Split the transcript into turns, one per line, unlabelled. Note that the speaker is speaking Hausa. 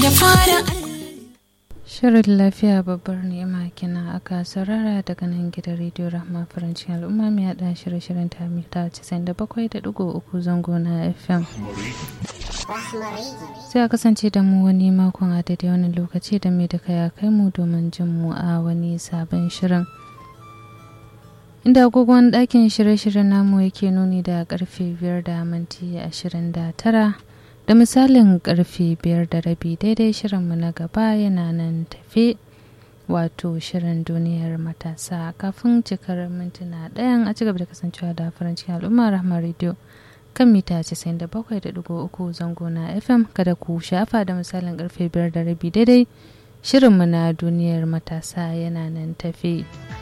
ya fara
Shirin lafiya babbar ni'ima kina aka saurara daga nan gidan rediyo Rahma Farancin al'umma mai haɗa shirye-shiryen ta mita 97.3 zango na FM. Sai a kasance da mu wani makon a daidai wani lokaci da mai duka ya kai mu domin jin mu a wani sabon shirin. Inda agogon ɗakin shirye-shiryen namu yake nuni da karfe biyar da minti ashirin da tara. da misalin karfe biyar da rabi daidai shirinmu na gaba yana nan tafe wato shirin duniyar matasa kafin cikar mintuna ɗayan a cigaba da kasancewa da farancin al'umma rahama radio kan mita 97.3 zango na fm kada ku shafa da misalin karfe biyar da rabi daidai shirinmu na duniyar matasa yana nan tafe.